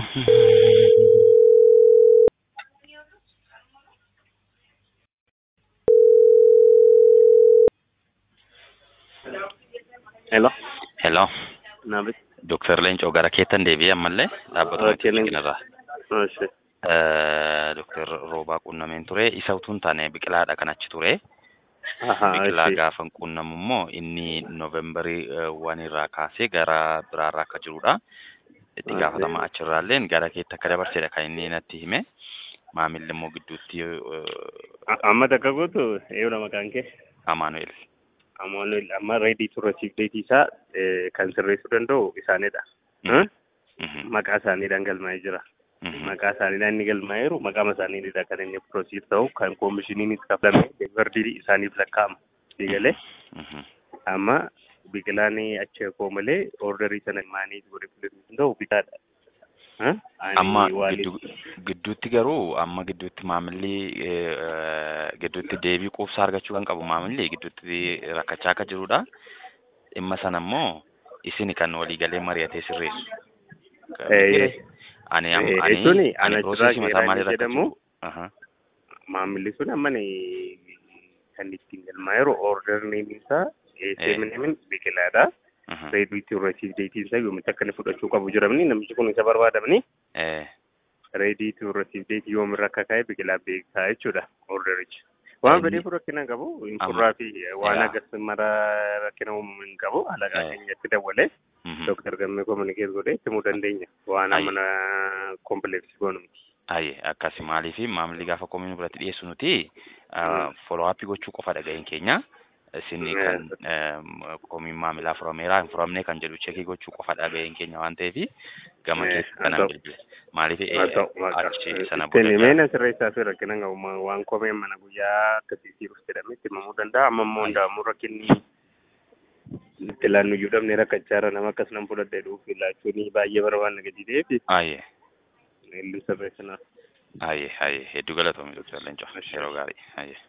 Hello. Hello, Nabi. Dr. Leencoo gara keettan deebi'ee ammallee dhaabbata Okay, Hoteelii Leencoo. kanarraa. Oshi. Dr. Roobaa quunnameen ture. Isa utuu hin taane biqilaadha kan achi ture. Aha, Biqilaa oshi. gaafa hin quunnamu immoo inni Noovembarii waan irraa kaasee gara biraarraa akka jirudha. Itti Okay. gaafatama achirraalleen gara keetti akka dabarsedha kan inni natti hime. Maamilli immoo gidduutti A- Amma takka gootu eeyyoodha maqaan kee. Amaanu'el. Amaanuel amma ready to receive date isaa eh, kan sirreessuu danda'u isaanidha. Mhm. Hmm? Maqaa isaaniidhaan galmaa'ee jira. Mhm. Maqaa isaaniidhaan inni galmaa'eeru maqaama isaaniidha kan inni proceed ta'u kan koomishiniinis kafalame deevardii isaaniif lakkaa'ama. Digalee Mhm. amma biqilaan achi koo malee orderii sana maanii godhe filatu danda'u bitaadha. Huh? Ani Amma waan- giddu- gidduutti garuu amma gidduutti maamilli eh, gidduutti deebii quubsaa argachuu kan qabu maamilli gidduutti rakkachaa akka jirudha. Dhimma sana immoo isin kan waliigalee mari'atee sirreessu. Eh, Ani am- eh, ani jechuun ani ana piroosesii duraa mataa maalii jedhamu rakkachuu? Aha. maamilli sun amma ni- kan ittiin galmaa'eeru orderniin isaa seminamin biqilaadha. aha. Ready to receive date isaa yoomitti akka inni fudhachuu qabu jiramni namichi kun isa barbaadamni Eh, ready to receive date yoomirra akka kaa'e biqilaa beekaa jechuudha orderichi. Waan Inni- fedheef rakkina hin qabu insurraa fi waan yaa. agarsiis mara rakkina uumuu hin qabu alaqaa Eh. keenyatti dabalee mhm. Dooktar Gammee kominikeet godhee himuu dandeenya waan Ayi. amana kompleksii goonu miti. Aye, akkasi maaliif maamilli gaafa koomini biratti dhiyeessu nuti follow up gochuu qofa dhaga'een keenya. Isin Mm. kan koomiin maamilaa furameera hin furamne kan jedhu cheekii gochuu qofa dhaga'een keenya waan ta'eef gama Eh, keessa haa kanan ta'u. bilbile. Maaliif Haa ta'u, maqaa. achi sana Ittiin booda meena sirreessaa fi rakkina hin qabu Ma- waan koomeen mana guyyaa akkasii siruuf jedhamee itti himamuu danda'a amma immoo Ayi. hundaa'amuu rakkinni itti laannu iyyuu dhabnee rakkachaa irra nama akkas nan fudhadhee dhuuf laachuun baay'ee barbaanna gadi ta'eef Aye, illu sirreessinaaf. aye, aye. Hedduu galatoomi Dr. Leencoo. Yeroo gaarii. Aye.